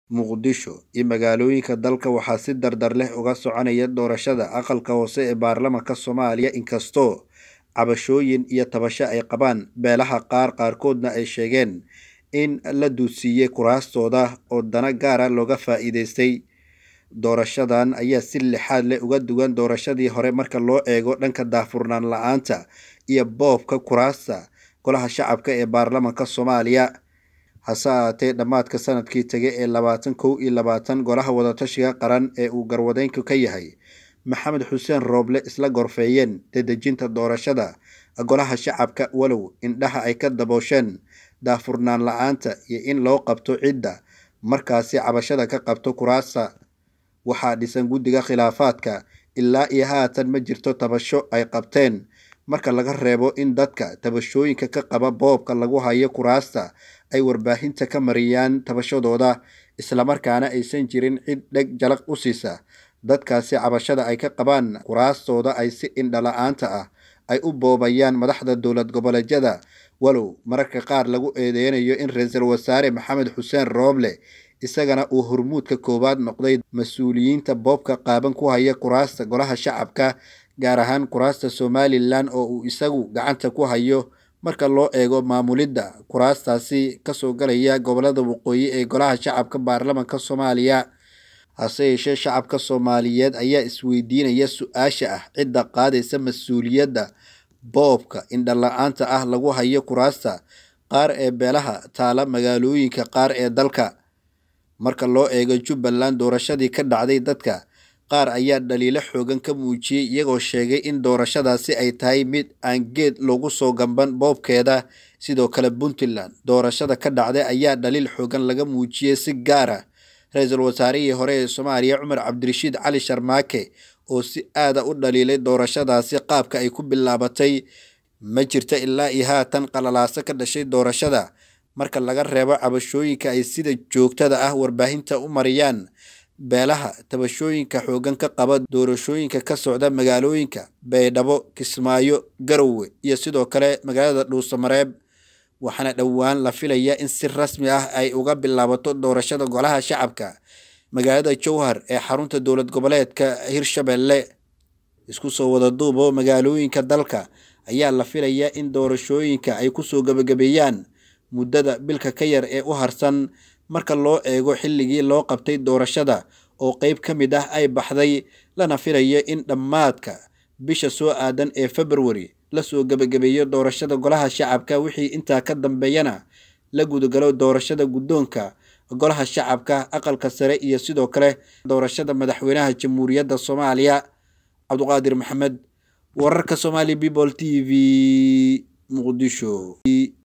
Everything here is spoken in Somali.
Muqdisho iyo magaalooyinka dalka waxaa si dardar leh uga soconaya doorashada aqalka hoose ee baarlamaanka Soomaaliya inkastoo cabashooyin iyo tabasho ay qabaan beelaha qaar qaarkoodna ay sheegeen in la duudsiiyey kuraastooda oo dana gaar ah looga faa'iidaystay. Doorashadan ayaa si lixaad leh uga duwan doorashadii hore marka loo eego dhanka daahfurnaan la'aanta iyo boobka kuraasta golaha shacabka ee baarlamaanka Soomaaliya. Hase ahaatee, dhammaadka sanadkii tagay ee labaatan kow iyo labaatan golaha wada-tashiga qaran ee uu garwadeenka ka yahay Maxamed Xuseen Rooble isla gorfeeyeen dedejinta doorashada golaha shacabka walow indhaha ay ka daboosheen daahfurnaan la'aanta iyo in loo qabto cidda markaasi cabashada ka qabto kuraasta. Waxaa dhisan guddiga khilaafaadka ilaa iyo haatan ma jirto tabasho ay qabteen marka laga reebo in dadka tabashooyinka ka qaba boobka lagu hayo kuraasta ay warbaahinta ka mariyaan tabashadooda islamarkaana aysan jirin cid dheg jalaq u siisa dadkaasi cabashada ay ka qabaan kuraastooda ay si indho la'aanta ah ay u boobayaan madaxda dowlad goboleedyada walow mararka qaar lagu eedeynayo in ra-iisul wasaare maxamed xuseen rooble isagana uu hormuudka koowaad noqday mas-uuliyiinta boobka qaaban ku haya kuraasta golaha shacabka gaar ahaan kuraasta somalilan oo uu isagu gacanta ku hayo marka loo eego maamulidda kuraastaasi kasoo galaya gobolada waqooyi ee golaha shacabka baarlamaanka soomaaliya hase yeeshee shacabka soomaaliyeed ayaa isweydiinaya su-aasha ah cidda qaadaysa mas-uuliyadda boobka indho la-aanta ah lagu hayo kuraasta qaar ee beelaha taala magaalooyinka qaar ee dalka marka loo eego jubbaland doorashadii ka dhacday dadka qaar ayaa dhaliilo xoogan ka muujiyey iyagoo sheegay in doorashadaasi ay tahay mid aan geed loogu soo gamban boobkeeda sidoo kale puntland doorashada ka dhacday ayaa dhaliil xoogan laga muujiyey si gaar ah ra-iisul wasaarihii hore ee soomaaliya cumar cabdirashiid cali sharmaake oo si aada u dhaliilay doorashadaasi qaabka ay ku bilaabatay ma jirta ilaa iyo haatan qalalaaso ka dhashay doorashada marka laga reebo cabashooyinka ay sida joogtada ah warbaahinta u mariyaan beelaha tabashooyinka xoogan ka qaba doorashooyinka ka socda magaalooyinka baydhabo kismaayo garowe iyo sidoo kale magaalada dhuusamareeb waxaana dhowaan la filaya in si rasmi ah ay uga bilaabato doorashada golaha shacabka magaalada jowhar ee xarunta dowlad goboleedka hirshabelle isku soo wada duubo magaalooyinka dalka ayaa la filaya in doorashooyinka ay kusoo gebagabeeyaan muddada bilka ka yar ee u harsan marka loo eego xilligii loo qabtay doorashada oo qeyb ka mid ah ay baxday lana filayo in dhammaadka bisha soo aadan ee februari lasoo gebagabeeyo doorashada golaha shacabka wixii intaa ka dambeeyana la gudagalo doorashada guddoonka golaha shacabka aqalka sare iyo sidoo kale doorashada madaxweynaha jamhuuriyadda soomaaliya cabduqaadir maxamed wararka somali people t v muqdisho